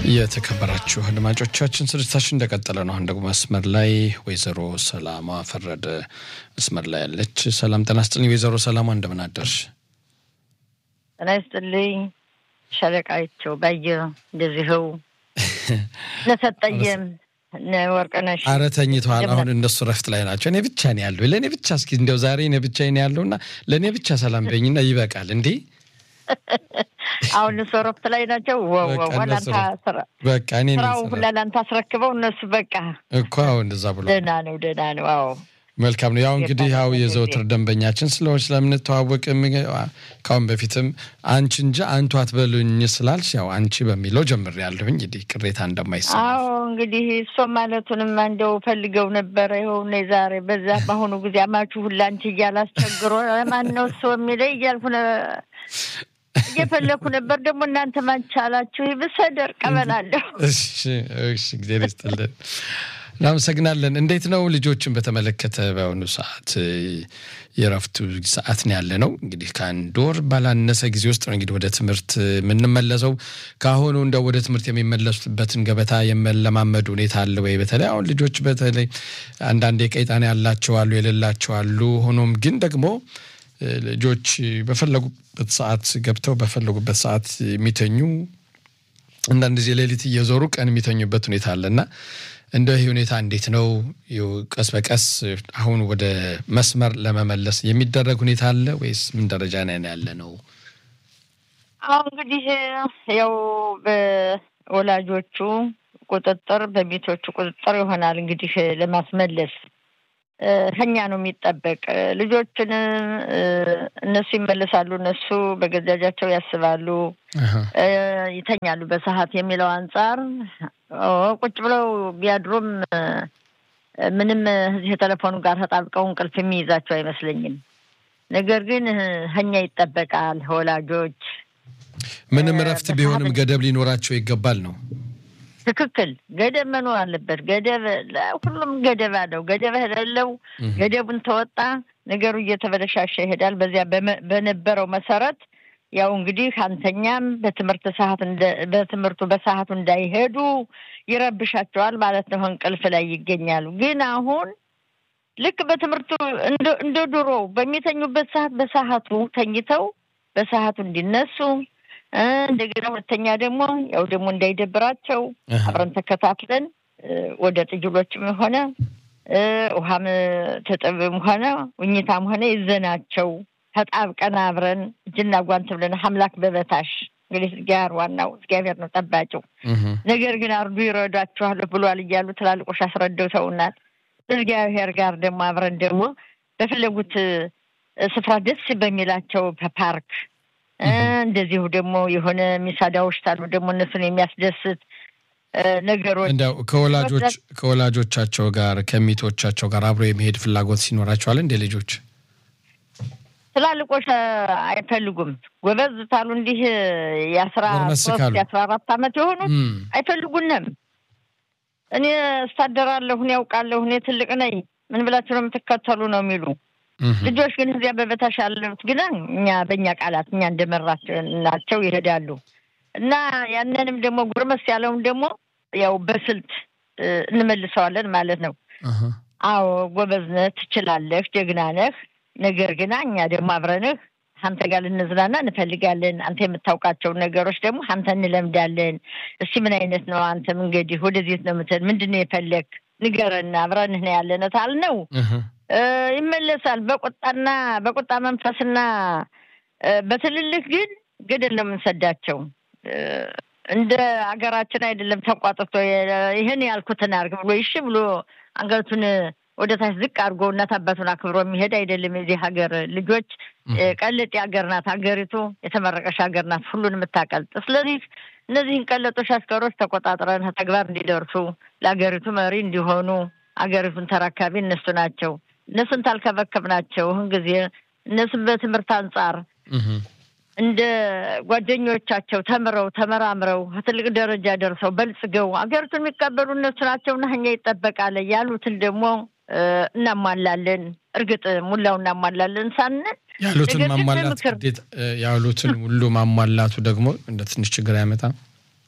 የተከበራችሁ አድማጮቻችን ስርጭታችን እንደቀጠለ ነው። አሁን ደግሞ መስመር ላይ ወይዘሮ ሰላማ ፈረደ መስመር ላይ ያለች። ሰላም ጤና ይስጥልኝ ወይዘሮ ሰላማ እንደምን አደርሽ? ጤና ይስጥልኝ ሻለቃቸው ባየ እንደዚህው ነሰጠየም ወርቅነሽ ኧረ ተኝተዋል። አሁን እነሱ ረፍት ላይ ናቸው። እኔ ብቻ ነው ያለው። ለእኔ ብቻ እስኪ እንዲያው ዛሬ እኔ ብቻ ነው ያለውና ለእኔ ብቻ ሰላም በኝና ይበቃል እንዴ አሁን እነሱ እረፍት ላይ ናቸው። በቃ እኔ ስራው ሁላ ለአንተ አስረክበው እነሱ በቃ እኮ አዎ፣ እንደዛ ብሎ ደህና ነው ደህና ነው። አዎ መልካም ነው። ያው እንግዲህ ያው የዘወትር ደንበኛችን ስለሆን ስለምንተዋወቅ ካሁን በፊትም አንቺ እንጂ አንቱ አትበሉኝ ስላልሽ ያው አንቺ በሚለው ጀምር ያለሁኝ እንግዲህ ቅሬታ እንደማይሰማ አዎ እንግዲህ እሷ ማለቱንም እንደው ፈልገው ነበረ። ይኸው ዛሬ በዛ በአሁኑ ጊዜ አማቹ ሁላ አንቺ እያለ አስቸግሮ ማን ነው እሱ የሚለኝ እያልኩ እየፈለኩ ነበር። ደግሞ እናንተ ማንቻላችሁ ብሰደር ቀበላለሁ። እሺ እሺ፣ ጊዜ ይስጥልን። እናመሰግናለን። እንዴት ነው ልጆችን በተመለከተ በአሁኑ ሰዓት የረፍቱ ሰዓት ነው ያለ ነው። እንግዲህ ከአንድ ወር ባላነሰ ጊዜ ውስጥ ነው እንግዲህ ወደ ትምህርት የምንመለሰው። ከአሁኑ እንደ ወደ ትምህርት የሚመለሱበትን ገበታ የመለማመዱ ሁኔታ አለ ወይ? በተለይ አሁን ልጆች በተለይ አንዳንድ የቀይጣና ያላቸው አሉ፣ የሌላቸው አሉ። ሆኖም ግን ደግሞ ልጆች በፈለጉበት ሰዓት ገብተው በፈለጉበት ሰዓት የሚተኙ አንዳንድ ጊዜ ሌሊት እየዞሩ ቀን የሚተኙበት ሁኔታ አለና እንደ ይህ ሁኔታ እንዴት ነው ቀስ በቀስ አሁን ወደ መስመር ለመመለስ የሚደረግ ሁኔታ አለ ወይስ ምን ደረጃ ላይ ያለ ነው? አሁ እንግዲህ ያው በወላጆቹ ቁጥጥር በቤቶቹ ቁጥጥር ይሆናል እንግዲህ ለማስመለስ ከኛ ነው የሚጠበቅ። ልጆችን እነሱ ይመለሳሉ፣ እነሱ በገዛጃቸው ያስባሉ፣ ይተኛሉ በሰዓት የሚለው አንጻር ቁጭ ብለው ቢያድሩም ምንም እዚህ የቴሌፎኑ ጋር ተጣብቀው እንቅልፍ የሚይዛቸው አይመስለኝም። ነገር ግን ከኛ ይጠበቃል ወላጆች ምንም እረፍት ቢሆንም ገደብ ሊኖራቸው ይገባል ነው ትክክል። ገደብ መኖር አለበት። ገደብ ሁሉም ገደብ አለው። ገደብ የሌለው ገደቡን ተወጣ ነገሩ እየተበለሻሸ ይሄዳል። በዚያ በነበረው መሰረት ያው እንግዲህ አንተኛም በትምህርት ሰዓት በትምህርቱ በሰዓቱ እንዳይሄዱ ይረብሻቸዋል ማለት ነው። እንቅልፍ ላይ ይገኛሉ። ግን አሁን ልክ በትምህርቱ እንደ ድሮ በሚተኙበት ሰዓት በሰዓቱ ተኝተው በሰዓቱ እንዲነሱ እንደገና ሁለተኛ ደግሞ ያው ደግሞ እንዳይደብራቸው አብረን ተከታትለን ወደ ጥጅሎችም ሆነ ውሃም ትጥብም ሆነ ውኝታም ሆነ ይዘናቸው ተጣብቀን አብረን እጅና ጓንት ብለን አምላክ በበታሽ እንግዲህ ጋር ዋናው እግዚአብሔር ነው ጠባቂው። ነገር ግን አርዱ ይረዷችኋል ብሏል እያሉ ትላልቆች አስረድተውናል። እግዚአብሔር ጋር ደግሞ አብረን ደግሞ በፈለጉት ስፍራ ደስ በሚላቸው በፓርክ እንደዚሁ ደግሞ የሆነ ሚሳዳዎች አሉ ደግሞ እነሱን የሚያስደስት ነገሮች እንደው ከወላጆች ከወላጆቻቸው ጋር ከሚቶቻቸው ጋር አብሮ የመሄድ ፍላጎት ሲኖራቸዋል እንደ ልጆች ትላልቆች አይፈልጉም። ጎበዝ ታሉ እንዲህ የአስራ ሶስት የአስራ አራት ዓመት የሆኑት አይፈልጉንም። እኔ እስታደራለሁ፣ እኔ ያውቃለሁ፣ እኔ ትልቅ ነኝ፣ ምን ብላችሁ ነው የምትከተሉ ነው የሚሉ ልጆች ግን እዚያ በበታች ያሉት ግን እኛ በእኛ ቃላት እኛ እንደመራናቸው ይሄዳሉ እና ያንንም ደግሞ ጉርመስ ያለውን ደግሞ ያው በስልት እንመልሰዋለን ማለት ነው። አዎ ጎበዝ ነህ፣ ትችላለህ፣ ጀግና ነህ። ነገር ግን እኛ ደግሞ አብረንህ አንተ ጋር ልንዝናና እንፈልጋለን። አንተ የምታውቃቸውን ነገሮች ደግሞ አንተ እንለምዳለን። እስቲ ምን አይነት ነው አንተም እንግዲህ ወደዚህ ነው ምትል ምንድን ነው የፈለግ ንገረን፣ አብረንህ ነው ያለነ ታልነው ይመለሳል። በቁጣና በቁጣ መንፈስና በትልልቅ ግን ገደል ነው የምንሰዳቸው። እንደ አገራችን አይደለም ተቋጥቶ ይህን ያልኩትን አድርግ ብሎ ይሽ ብሎ አንገቱን ወደ ታች ዝቅ አድርጎ እናት አባቱን አክብሮ የሚሄድ አይደለም። የዚህ ሀገር ልጆች ቀልጥ ሀገር ናት ሀገሪቱ፣ የተመረቀሽ ሀገር ናት፣ ሁሉን የምታቀልጥ። ስለዚህ እነዚህን ቀለጦች አሽከሮች ተቆጣጥረን ተግባር እንዲደርሱ ለሀገሪቱ መሪ እንዲሆኑ አገሪቱን ተረካቢ እነሱ ናቸው። እነሱን ታልከበከብ ናቸው ይህን ጊዜ እነሱን በትምህርት አንጻር እንደ ጓደኞቻቸው ተምረው ተመራምረው ትልቅ ደረጃ ደርሰው በልጽገው አገሪቱን የሚቀበሉ እነሱ ናቸውና እኛ ይጠበቃል ያሉትን ደግሞ እናሟላለን። እርግጥ ሙላው እናሟላለን ሳንል ያሉትን ማሟላት ግዴታ ያሉትን ሁሉ ማሟላቱ ደግሞ እንደ ትንሽ ችግር አያመጣም።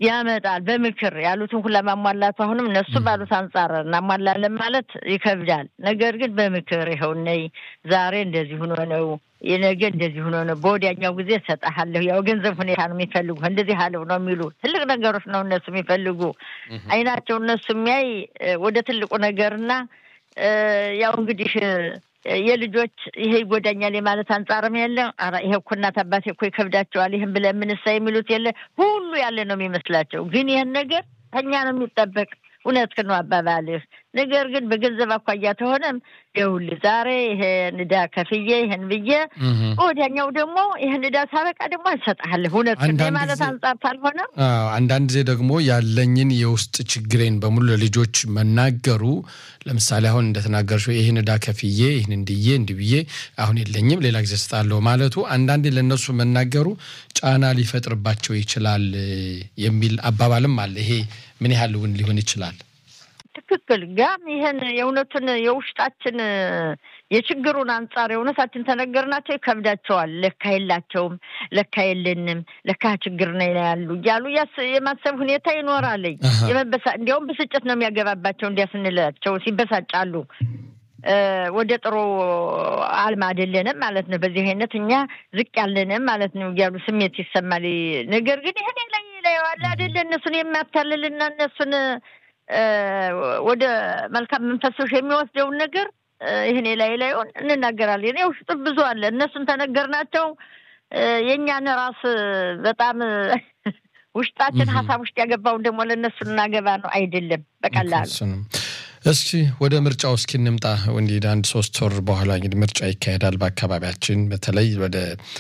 ያመጣል። በምክር ያሉትን ሁላ ማሟላቱ አሁንም እነሱ ባሉት አንጻር እናሟላለን ማለት ይከብዳል። ነገር ግን በምክር ይኸው ነይ ዛሬ እንደዚህ ሆኖ ነው የነገ እንደዚህ ሆኖ ነው፣ በወዲያኛው ጊዜ እሰጥሃለሁ። ያው ገንዘብ ሁኔታ ነው የሚፈልጉ እንደዚህ አለው ነው የሚሉ ትልቅ ነገሮች ነው እነሱ የሚፈልጉ አይናቸው እነሱ የሚያይ ወደ ትልቁ ነገርና ያው እንግዲህ የልጆች ይሄ ይጎዳኛል የማለት አንጻርም የለ። ኧረ ይሄ እኮ እናት አባቴ እኮ ይከብዳቸዋል ይህን ብለን ምንሳ የሚሉት የለ። ሁሉ ያለ ነው የሚመስላቸው። ግን ይህን ነገር ከኛ ነው የሚጠበቅ። እውነት ነው አባባልህ። ነገር ግን በገንዘብ አኳያ ተሆነም ይኸውልህ ዛሬ ይሄን ዕዳ ከፍዬ ይህን ብዬ ወዲያኛው ደግሞ ይህን ዕዳ ሳበቃ ደግሞ እንሰጥሃለሁ። እውነት ማለት አንጻር ካልሆነ አንዳንድ ጊዜ ደግሞ ያለኝን የውስጥ ችግሬን በሙሉ ለልጆች መናገሩ ለምሳሌ አሁን እንደተናገርሽው ይህን ዕዳ ከፍዬ ይህን እንድዬ እንዲህ ብዬ አሁን የለኝም ሌላ ጊዜ እሰጣለሁ ማለቱ አንዳንዴ ለእነሱ መናገሩ ጫና ሊፈጥርባቸው ይችላል የሚል አባባልም አለ። ይሄ ምን ያህል እውን ሊሆን ይችላል? ትክክል ጋም ይህን የእውነቱን የውስጣችን የችግሩን አንጻር የእውነታችን ተነገርናቸው ይከብዳቸዋል። ለካ የላቸውም፣ ለካ የለንም፣ ለካ ችግር ነው ያሉ እያሉ የማሰብ ሁኔታ ይኖራለኝ። የመበሳ እንዲያውም ብስጭት ነው የሚያገባባቸው። እንዲያ ስንላቸው ሲበሳጫሉ ወደ ጥሩ አልማ አይደለንም ማለት ነው። በዚህ አይነት እኛ ዝቅ ያለንም ማለት ነው እያሉ ስሜት ይሰማል። ነገር ግን ይህን ላይ ላይ ዋለ አይደለ እነሱን የሚያታልልና እነሱን ወደ መልካም መንፈሶች የሚወስደውን ነገር ይህኔ ላይ ላይሆን እንናገራለን። ያው ውስጥ ብዙ አለ። እነሱን ተነገርናቸው የእኛን ራስ በጣም ውስጣችን ሀሳብ ውስጥ ያገባውን ደግሞ ለእነሱ እናገባ ነው አይደለም በቀላሉ። እስኪ ወደ ምርጫው እስኪ እንምጣ። እንዲህ አንድ ሶስት ወር በኋላ እንግዲህ ምርጫ ይካሄዳል በአካባቢያችን በተለይ ወደ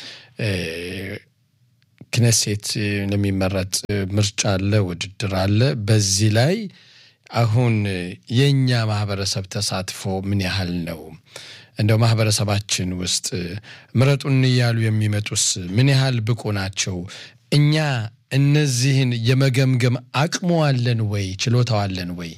ክነሴት ለሚመረጥ ምርጫ አለ፣ ውድድር አለ። በዚህ ላይ አሁን የእኛ ማህበረሰብ ተሳትፎ ምን ያህል ነው? እንደው ማህበረሰባችን ውስጥ ምረጡን እያሉ የሚመጡስ ምን ያህል ብቁ ናቸው? እኛ እነዚህን የመገምገም አቅሙ አለን ወይ? ችሎታው አለን ወይ?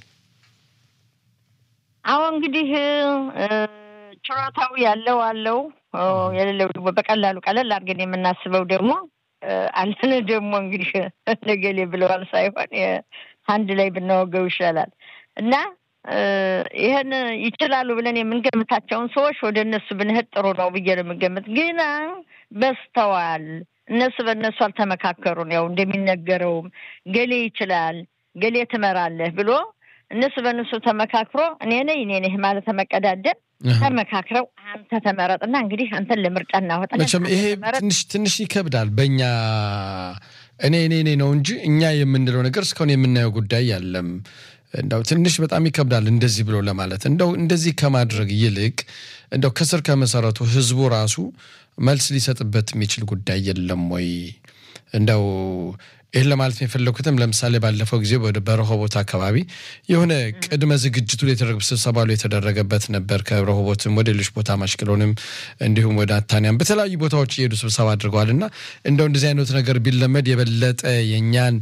አሁን እንግዲህ ችሎታው ያለው አለው፣ የሌለው ደግሞ በቀላሉ ቀለል አድርገን የምናስበው ደግሞ አለን ደግሞ እንግዲህ ነገሌ ብለዋል ሳይሆን አንድ ላይ ብናወገው ይሻላል እና ይህን ይችላሉ ብለን የምንገምታቸውን ሰዎች ወደ እነሱ ብንሄድ ጥሩ ነው ብዬ ነው የምገምት። ግና በስተዋል እነሱ በእነሱ አልተመካከሩን። ያው እንደሚነገረውም ገሌ ይችላል፣ ገሌ ትመራለህ ብሎ እነሱ በእነሱ ተመካክሮ እኔ ነኝ እኔ ነህ ማለት ተመቀዳደም ተመካክረው አንተ ተመረጥና እንግዲህ አንተን ለምርጫ እናወጣ። መቼም ይሄ ትንሽ ትንሽ ይከብዳል። በእኛ እኔ እኔ እኔ ነው እንጂ እኛ የምንለው ነገር እስካሁን የምናየው ጉዳይ ያለም እንደው ትንሽ በጣም ይከብዳል እንደዚህ ብሎ ለማለት እንደው እንደዚህ ከማድረግ ይልቅ እንደው ከስር ከመሰረቱ ህዝቡ ራሱ መልስ ሊሰጥበት የሚችል ጉዳይ የለም ወይ? እንደው ይህን ለማለት የፈለኩትም ለምሳሌ ባለፈው ጊዜ ወደ በረሆቦት አካባቢ የሆነ ቅድመ ዝግጅቱ ስብሰባ የተደረገበት ነበር። ከረሆቦትም ወደ ሌሎች ቦታ ማሽቅሎንም እንዲሁም ወደ አታንያም በተለያዩ ቦታዎች እየሄዱ ስብሰባ አድርገዋል እና እንደው እንደዚህ አይነት ነገር ቢለመድ የበለጠ የእኛን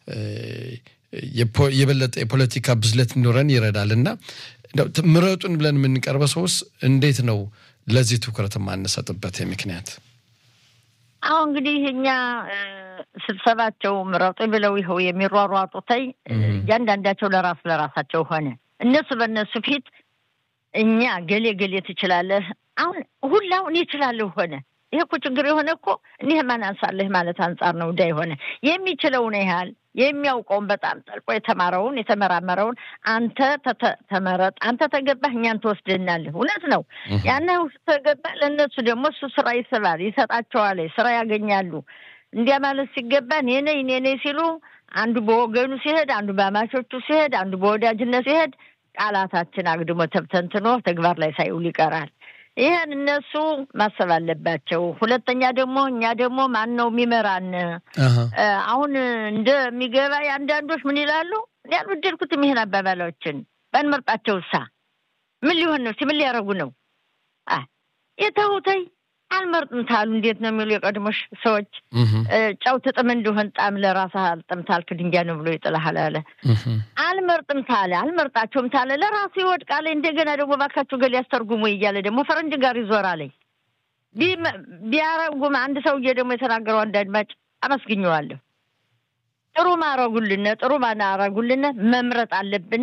የበለጠ የፖለቲካ ብስለት እንዲኖረን ይረዳል እና ምረጡን ብለን የምንቀርበ ሰውስ እንዴት ነው ለዚህ ትኩረት የማንሰጥበት ምክንያት? አሁን እንግዲህ እኛ ስብሰባቸው ምረጡ ብለው ይኸው የሚሯሯጡተይ እያንዳንዳቸው ለራስ ለራሳቸው ሆነ። እነሱ በእነሱ ፊት እኛ ገሌ ገሌ ትችላለህ፣ አሁን ሁላውን ይችላለሁ ሆነ። ይሄ እኮ ችግር የሆነ እኮ እኒህ ማን አንሳለህ ማለት አንጻር ነው። ዳ የሆነ የሚችለውን ያህል የሚያውቀውን በጣም ጠልቆ የተማረውን የተመራመረውን አንተ ተመረጥ፣ አንተ ተገባህ፣ እኛን ትወስድናለህ። እውነት ነው። ያን ተገባ ለእነሱ ደግሞ እሱ ስራ ይስባል፣ ይሰጣቸዋል፣ ስራ ያገኛሉ። እንዲያ ማለት ሲገባ እኔ ነኝ እኔ ነኝ ሲሉ አንዱ በወገኑ ሲሄድ፣ አንዱ በአማቾቹ ሲሄድ፣ አንዱ በወዳጅነት ሲሄድ ቃላታችን አግድሞ ተብተንትኖ ተግባር ላይ ሳይውል ይቀራል። ይህን እነሱ ማሰብ አለባቸው። ሁለተኛ ደግሞ እኛ ደግሞ ማን ነው የሚመራን? አሁን እንደሚገባ የአንዳንዶች ምን ይላሉ? እኔ አልወደድኩትም ይህን አባባሎችን። ባንመርጣቸው እሳ ምን ሊሆን ነው? ምን ሊያደርጉ ነው? የተውተይ አልመርጥም ታሉ እንዴት ነው የሚሉ የቀድሞሽ ሰዎች ጨው ትጥም እንደሆን ጣም ለራስህ አልጥም ታልክ ድንጋይ ነው ብሎ ይጥልሃል አለ። አልመርጥም ታለ አልመርጣቸውም ታለ ለራሱ ይወድቃል። እንደገና ደግሞ ባካችሁ ገል ያስተርጉሙ እያለ ደግሞ ፈረንጅ ጋር ይዞራለኝ። ቢያረጉም አንድ ሰውዬ ደግሞ የተናገረው አንድ አድማጭ አመስግኘዋለሁ። ጥሩ ማረጉልን ጥሩ ማናረጉልን መምረጥ አለብን።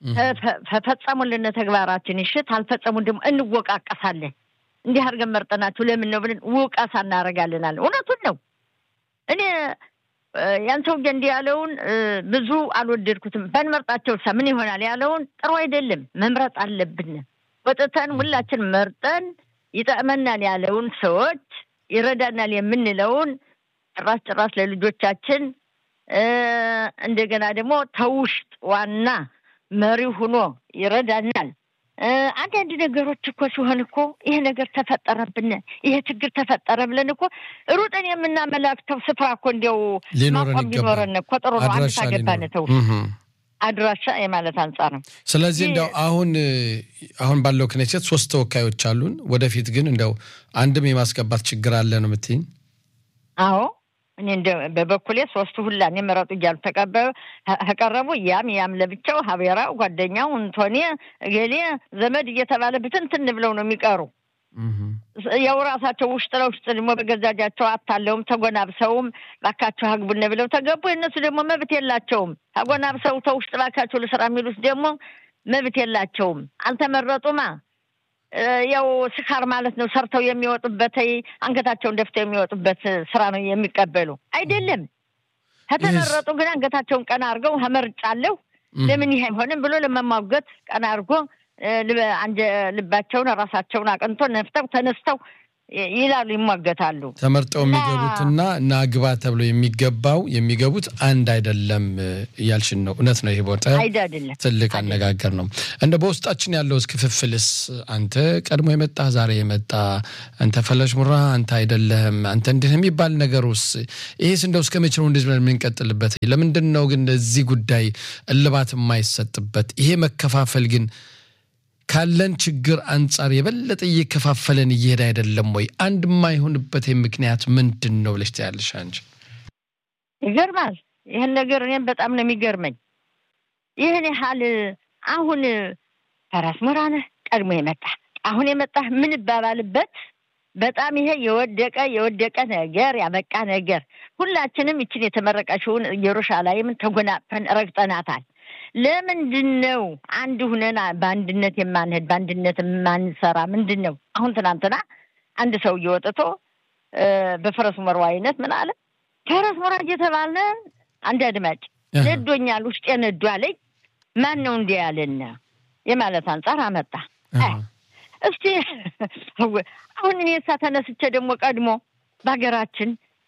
ፈጸሙልን ተግባራችን ይሽት አልፈጸሙን ደግሞ እንወቃቀሳለን። እንዲህ አድርገን መርጠናችሁ ለምን ነው ብለን ውቀሳ እናደርጋለናል። እውነቱን ነው። እኔ ያን ሰውዬ እንዲህ ያለውን ብዙ አልወደድኩትም። ባንመርጣቸው ሳ ምን ይሆናል ያለውን ጥሩ አይደለም። መምረጥ አለብን። ወጥተን ሁላችን መርጠን ይጠቅመናል ያለውን ሰዎች ይረዳናል የምንለውን ጭራሽ ጭራሽ ለልጆቻችን እንደገና ደግሞ ተውሽጥ ዋና መሪ ሁኖ ይረዳናል። አንዳንድ ነገሮች እኮ ሲሆን እኮ ይሄ ነገር ተፈጠረብን፣ ይሄ ችግር ተፈጠረ ብለን እኮ ሩጠን የምናመላክተው ስፍራ እኮ እንዲያው ማቆም ቢኖረን እኮ ጥሩ ነው። አንድ ታገባን ተው አድራሻ የማለት አንጻር ነው። ስለዚህ እንዲያው አሁን አሁን ባለው ክኔሴት ሶስት ተወካዮች አሉን። ወደፊት ግን እንዲያው አንድም የማስገባት ችግር አለ ነው የምትይኝ? አዎ እኔ እንደ በበኩሌ ሶስቱ ሁላ እኔ ምረጡ እያሉ ተቀበሉ ተቀረቡ። ያም ያም ለብቻው ሀቤራው ጓደኛው እንቶኔ እገሌ ዘመድ እየተባለ ብትንትን ብለው ነው የሚቀሩ። ያው ራሳቸው ውስጥ ለውስጥ ደግሞ በገዛጃቸው አታለውም ተጎናብሰውም ባካቸው ሀግቡን ብለው ተገቡ። የእነሱ ደግሞ መብት የላቸውም። ተጎናብሰው ተውስጥ ባካቸው ልስራ የሚሉት ደግሞ መብት የላቸውም። አልተመረጡማ። ያው ስካር ማለት ነው። ሰርተው የሚወጡበት አንገታቸውን ደፍተው የሚወጡበት ስራ ነው የሚቀበሉ አይደለም። ከተመረጡ ግን አንገታቸውን ቀና አድርገው ተመርጫለሁ ለምን ይሄ አይሆንም ብሎ ለመሟገት ቀና አድርጎ ልባቸውን ራሳቸውን አቅንቶ ነፍተው ተነስተው ይላሉ፣ ይሟገታሉ። ተመርጠው የሚገቡትና እና ግባ ተብሎ የሚገባው የሚገቡት አንድ አይደለም እያልሽን ነው። እውነት ነው። ይሄ ቦታ ትልቅ አነጋገር ነው። እንደ በውስጣችን ያለው ክፍፍልስ አንተ ቀድሞ የመጣ ዛሬ የመጣ አንተ ፈለሽ ሙራ አንተ አይደለህም አንተ እንዲህ የሚባል ነገር ውስጥ ይሄስ እንደው እስከ መቼ ነው እንደዚህ ብለን የምንቀጥልበት? ለምንድን ነው ግን እዚህ ጉዳይ እልባት የማይሰጥበት? ይሄ መከፋፈል ግን ካለን ችግር አንጻር የበለጠ እየከፋፈለን እየሄደ አይደለም ወይ? አንድ የማይሆንበት ምክንያት ምንድን ነው ብለሽ ትያለሽ አንቺ? ይገርማል። ይህን ነገር እኔም በጣም ነው የሚገርመኝ። ይህን ያህል አሁን ፈራስ ሞራነህ ቀድሞ የመጣ አሁን የመጣ ምን ይባባልበት በጣም ይሄ የወደቀ የወደቀ ነገር ያበቃ ነገር ሁላችንም ይችን የተመረቀችውን ኢየሩሳሌምን ተጎናጽፈን ረግጠናታል። ለምንድን ነው አንድ ሁነን በአንድነት የማንሄድ በአንድነት የማንሰራ? ምንድን ነው አሁን ትናንትና አንድ ሰው እየወጥቶ በፈረስ መርዋ አይነት ምን አለ ፈረስ መርዋ እየተባልን አንድ አድማጭ ነዶኛል፣ ውስጤ ነዶ አለኝ። ማን ነው እንዲህ ያለን የማለት አንጻር አመጣ። እስቲ አሁን እኔ እሳ ተነስቼ ደግሞ ቀድሞ በሀገራችን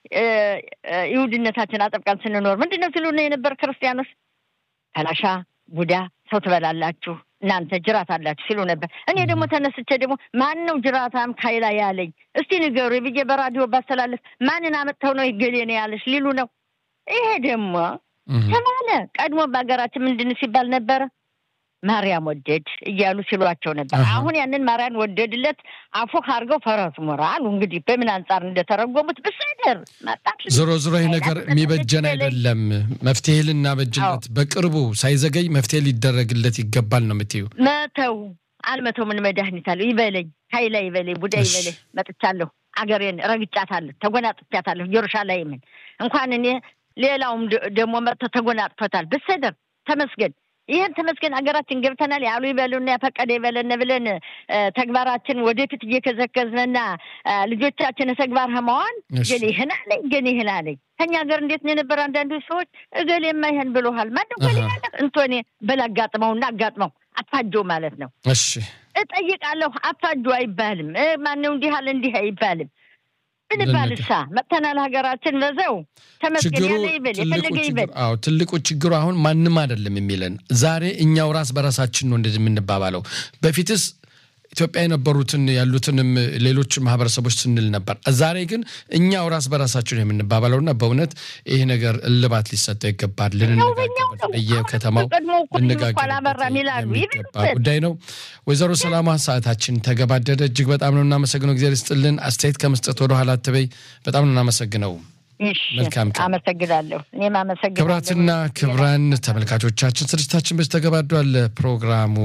ይሁድነታችን አጥብቀን ስንኖር ምንድን ነው ሲሉ የነበር ክርስቲያኖስ ፈላሻ ቡዳ ሰው ትበላላችሁ እናንተ ጅራት አላችሁ ሲሉ ነበር። እኔ ደግሞ ተነስቼ ደግሞ ማን ነው ጅራታም ካይላ ያለኝ እስቲ ንገሩ ብዬ በራዲዮ ባስተላለፍ ማንን አመጥተው ነው ይገሌ ነው ያለች ሊሉ ነው። ይሄ ደግሞ ተባለ። ቀድሞ በሀገራችን ምንድን ሲባል ነበረ ማርያም ወደድ እያሉ ሲሏቸው ነበር። አሁን ያንን ማርያም ወደድለት አፉ አድርገው ፈረሱ ሞራ አሉ። እንግዲህ በምን አንጻር እንደተረጎሙት ብስድር ዞሮ ዞሮ ይህ ነገር የሚበጀን አይደለም። መፍትሄ ልናበጅለት በቅርቡ ሳይዘገይ መፍትሄ ሊደረግለት ይገባል ነው የምትይው? መተው አልመተው ምን መድኃኒት አለው? ይበለኝ ሀይላ ይበለኝ ቡዳ ይበለኝ። መጥቻለሁ፣ አገሬን ረግጫታለሁ፣ ተጎናጥቻታለሁ። ኢየሩሳሌምን እንኳን እኔ ሌላውም ደግሞ መጥቶ ተጎናጥቶታል። ብስድር ተመስገን ይህን ተመስገን ሀገራችን ገብተናል ያሉ ይበሉና ያፈቀደ ይበለን ብለን ተግባራችን ወደፊት እየከዘከዝንና ልጆቻችን ተግባር ህመዋን ግን ይህን አለኝ ግን ይህን አለኝ ከኛ ሀገር እንዴት ነው የነበረ? አንዳንዱ ሰዎች እገሌማ ይህን ብሎሃል ማነው ገሌ ያለ እንቶኔ በል አጋጥመውና አጋጥመው አፋጀው ማለት ነው። እሺ እጠይቃለሁ። አፋጁ አይባልም። ማነው እንዲህ አለ እንዲህ አይባልም። ምን ባልሳ መጥተናል ሀገራችን በዘው ተመስገን ያለ ይበል የፈለገ ይበል። አዎ ትልቁ ችግሩ አሁን ማንም አይደለም የሚለን ዛሬ እኛው ራስ በራሳችን ነው እንደዚህ የምንባባለው። በፊትስ ኢትዮጵያ የነበሩትን ያሉትንም ሌሎች ማህበረሰቦች ስንል ነበር። ዛሬ ግን እኛው ራስ በራሳችን የምንባባለው እና በእውነት ይህ ነገር እልባት ሊሰጠው ይገባል። ልንነጋገርበት በየከተማው ልነጋገርበት የሚገባ ጉዳይ ነው። ወይዘሮ ሰላማ ሰዓታችን ተገባደደ። እጅግ በጣም ነው እናመሰግነው። እግዚአብሔር ይስጥልን። አስተያየት ከመስጠት ወደኋላ አትበይ። በጣም ነው እናመሰግነው። መልካም ቀን። አመሰግናለሁ። እኔም አመሰግናለሁ። ክብራትና ክብራን ተመልካቾቻችን ስርጭታችን በዚህ ተገባዷል። ፕሮግራሙ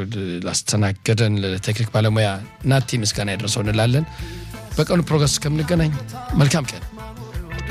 ላስተናገደን ለቴክኒክ ባለሙያ ናቲ ምስጋና ያደርሰው እንላለን። በቀኑ ፕሮግረስ እስከምንገናኝ መልካም ቀን